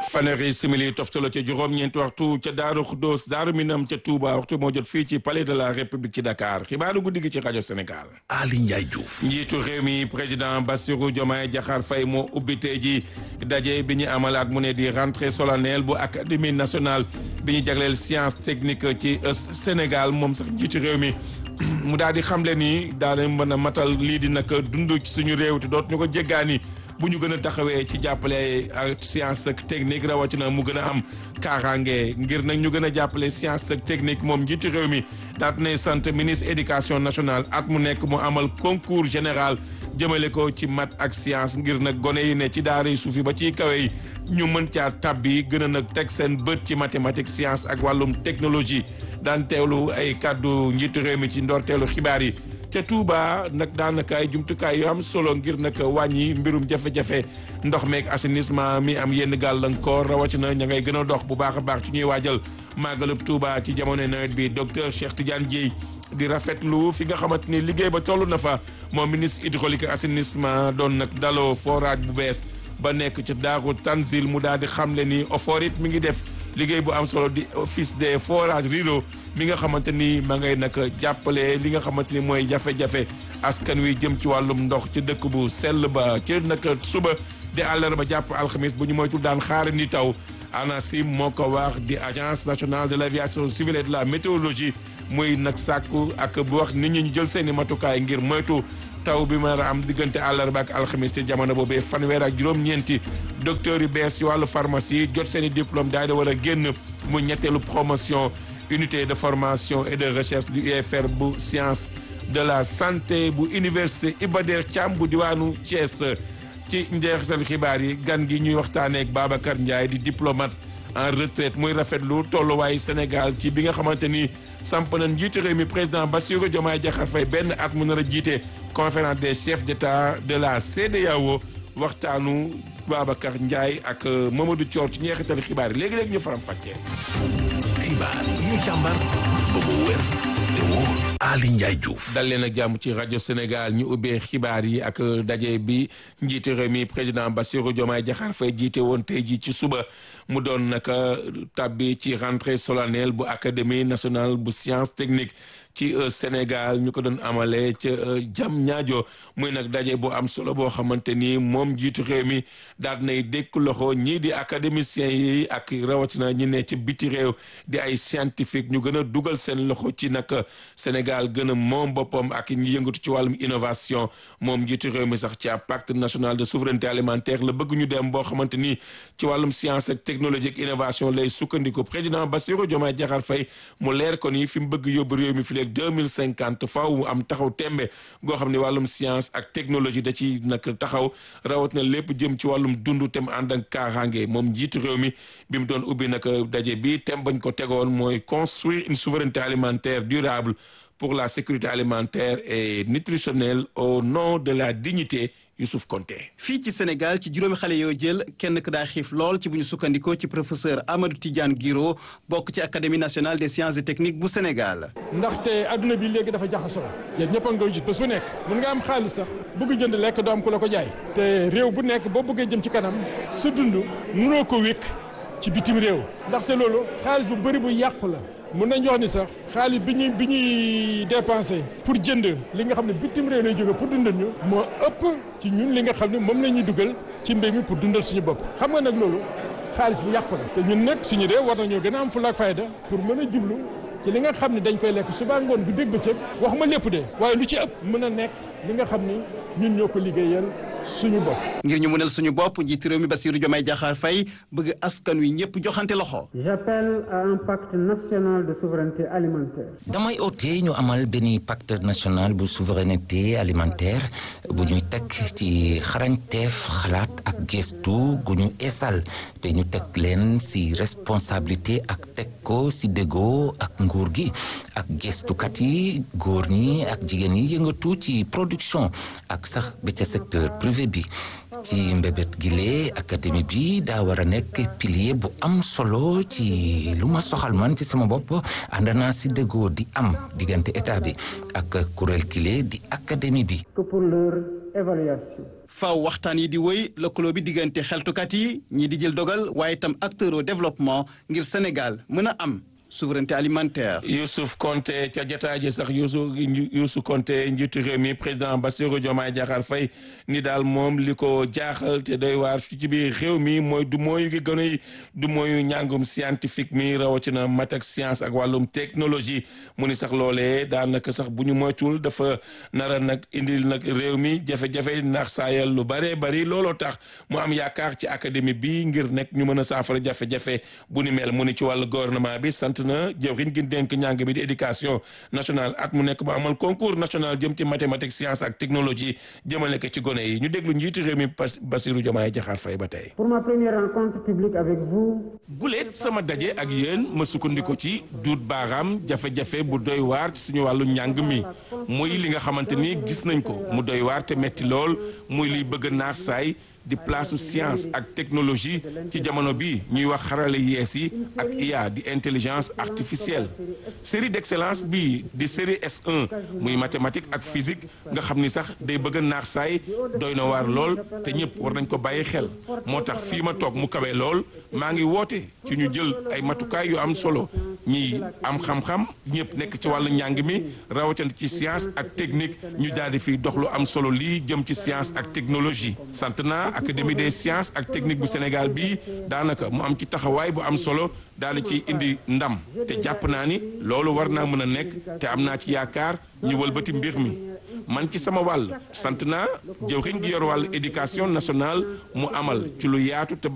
fanweeri simili toftalo ca juróom-ñeenti waxtu ca Daaru Xuddoos Daaru Minam ca Touba waxtu moo jot fii ci palais de la République ci Dakar xibaaru guddi gi ci rajo Sénégal. Ali Ndiaye Diouf. njiitu réew mi président Bassirou Diomaye Diakhar Faye moo ubbi tey ji daje bi ñu amalaat mu ne di rentrée solennelle bu académie nationale bi ñu jagleel science technique ci Sénégal moom sax njiitu réew mi. mu daal di xamle ni daal mën a matal lii di nag dund ci suñu réew te dootuñu ko jéggaani bu ñu gën a taxawee ci jàppale ak science ak technique rawatina mu gën a am kaaraange ngir nag ñu gën a jàppale science ak technique moom njiitu réew mi daat nay sant ministre éducation nationale at mu nekk mu amal concours général jëmale ko ci mat ak science ngir nag gone yi ne ci daara suuf yi ba ci kawe yi ñu mën caa tabbi gën a nag teg seen bët ci mathématique science ak wàllum technologie daan teewlu ay kàddu njiitu réew mi ci ndorteelu xibaar yi ca Touba nag daanaka ay jumtukaay yu am solo ngir nag wàññi mbirum jafe-jafe ndox meeg assainissement mi am yenn gàllankoor rawatina ña ngay gën a dox bu baax a baax ci ñuy waajal màggalub Touba ci jamono nawet bi docteur Cheikh Tidiane Dieye di rafetlu fi nga xamante ni liggéey ba toll na fa moom ministre hydraulique ak assainissement doon nag daloo forage bu bees ba nekk ci daaru Tanzil mu daal di xamle ni Oforit mi ngi def liggéey bu am solo di office des forages ruraux mi nga xamante ni ma ngay nag jàppale li nga xamante ni mooy jafe-jafe askan wi jëm ci wàllum ndox ci dëkk bu sell ba ci nag suba di àllarba jàpp alxamis bu ñu moytul daan xaar ni taw ANACIM moo ko wax di agence nationale de l' aviation civile et de la météorologie muy nag sàkku ak bu wax nit ñi ñu jël seen i matukaay ngir moytu taw bi mën a am diggante àllarba ak alxamis ci jamono boobee fanweer ak juróom-ñeenti docteurs yu bees ci wàllu pharmacie jot seen i diplôme daal di war a génn mu ñetteelu promotion unité de formation et de recherche du UFR bu science de la santé bu université Iba Der Thiam bu diwaanu Thiès ci njeexital xibaar yi gan gi ñuy waxtaanee ak Babacar Ndiaye di diplomate en retraite muy rafetlu tolluwaayu Sénégal ci bi nga xamante ni samp nañ njiitu réew mi président Bassirou Diomaye Diakhar Faye benn at mu nar a jiite conférence des chefs d'État de la CEDEAO waxtaanu Babacar Ndiaye ak Mamadou Thior ci njeexital xibaar yi léegi-léegi ñu faram fàccee. xibaar yi ñu càmbar ba mu wér te wóor Ali Ndiaye Diouf. dal leen ak jàmm ci rajo Sénégal ñu ubbee xibaar yi ak daje bi njiite réew mi président Bassirou Diomaye Diakhar Faye jiite woon tey jii ci suba mu doon naka tabbi ci rentrée solennelle bu académie nationale bu science technique ci Sénégal ñu ko doon amalee ca jam ñaajo muy nag daje bu am solo boo xamante ni moom jiitu réew mi daal nay dékk loxo ñii di académiciens yi ak rawatina ñi ne ci biti réew di ay scientifique ñu gën a dugal seen loxo ci nag Sénégal gën a moom boppam ak ñi yëngatu ci wàllum innovation moom jiitu réew mi sax ci pacte national de souveraineté alimentaire la bëgg ñu dem boo xamante ni ci wàllum science ak technologie ak innovation lay sukkandiku président Bassirou Diomaye Diakhar Faye mu leer ko ni fi mu bëgg yóbbu réew mi fi léegi deux mille cinquante faaw mu am taxaw tembe goo xam ne wàllum science ak technologie da ci nag taxaw rawat na lépp jëm ci wàllum dund tem ànd ak kaaraange moom njiitu réew mi bi mu doon ubbi nag daje bi tem bañ ko tegoon mooy construire une souveraineté alimentaire durable pour la sécurité alimentaire et nutritionnelle au nom de la dignité Youssouf Konté fii ci Sénégal ci juróomi xale yoo jël kenn ku daa xiif lool ci bu ñu sukkandikoo ci professeur Amadou Tidiane Guiro bokk ci académie nationale des sciences et techniques bu Sénégal. ndaxte adduna bi léegi dafa jaxasoo yéen ñëpp a ngi koy gis bés bu nekk mun nga am xaalis sax bëgg jënd lekk doo am ku la ko jaay te réew bu nekk boo bëggee jëm ci kanam sa dund mënoo ko wékk ci bitim réew ndaxte loolu xaalis bu bëri bu yàqu la. mun nañ wax ni sax xaalis bi ñuy bi ñuy dépensé pour jënd li nga xam ne bitim réew lay jóge pour dundal ñu moo ëpp ci ñun li nga xam ne moom la ñuy dugal ci mbéy mi pour dundal suñu bopp xam nga nag loolu xaalis bu yàqu la te ñun nag suñu dee war nañoo gën a am fulla ak fayda pour mën a jublu ci li nga xam ne dañ koy lekk suba ngoon bu dégg bëccëg wax ma lépp de waaye lu ci ëpp mën a nekk li nga xam ni ñun ñoo ko liggéeyal suñu bopp. ngir ñu mënal suñu bopp njiitu réew mi Bassirou Diomaye Diakhar Faye bëgg askan wi ñëpp joxante loxo. J'appelle à un pacte national de souveraineté alimentaire. damay oote ñu amal benn pacte national bu souveraineté alimentaire bu ñuy teg ci xarañteef xalaat ak gestu gu ñu eesal te ñu teg leen ci responsabilité ak teg ko ci déggoo ak nguur gi ak gestukat yi góor ñi ak jigéen yi yëngatu ci production ak sax ba ca secteur privé bi ci mbébét gile académie bi daa war a nekk pilier bu am solo ci lu ma soxal man ci sama bopp ànd naa si déggoo di am diggante état bi ak kuréel gile di académie bi. que pour leur évaluation. faaw waxtaan yi di wéy lëkkaloo bi diggante xeltukat yi ñi di jël dogal waaye itam acteur au développement ngir Sénégal mën a am souveraineté alimentaire. Youssouf Konté ca jotaay ji sax Youssou Youssou Konté njiitu réew mi président Bassirou Diomaye Diakhar Faye ni daal moom li ko jaaxal te doy waar fi ci biir réew mi mooy du mooyu gi gën a du mooyu njàngum scientifique mi rawatina mat ak science ak wàllum technologie mu ni sax loolee daanaka sax bu ñu moytul dafa nara nag indil nag réew mi jafe-jafe ndax saayal lu bëree bëri looloo tax mu am yaakaar ci académie bi ngir nekk ñu mën a saafara jafe-jafe bu ni mel mu ni ci wàllu gouvernement bi sant na jëwriñ gi dénk njàng bi di éducation nationale at mu nekk mu amal concours national jëm ci mathématique science ak technologie jëmale ko ci gone yi ñu déglu njiitu réew mi Bassirou Diomaye Diakhar Faye ba tey. pour ma première rencontre publique avec vous. guleet sama daje ak yéen ma sukkandiku ci duut baaraam jafe-jafe bu doy waar ci suñu wàllu njàng mi muy li nga xamante ni gis nañ ko mu doy waar te metti lool muy liy bëgg naax saay di place science ak technologie ci jamono bi ñuy wax xarale yees yi ak IA di intelligence artificielle série d'excellence bi di série S1 muy mathématique ak physique nga xam ni sax day bëgg naax saay doy na waar lool te ñëpp war nañ ko bàyyi xel moo tax fii ma toog mu kawe lool maa ngi woote ci ñu jël ay matukaay yu am solo ñi am xam-xam ñëpp nekk ci wàllu njàng mi rawatina ci science ak technique ñu daal di fiy dox lu am solo lii jëm ci science ak technologie sant naa académie des sciences ak technique bu Sénégal bii daanaka mu am ci taxawaay bu am solo daal di ci indi ndam te jàpp naa ni loolu war naa mën a nekk te am naa ci yaakaar ñu wëlbati mbir mi man ci sama wàll sant naa jëwriñ gi yor wàllu éducation nationale mu amal ci lu yaatu te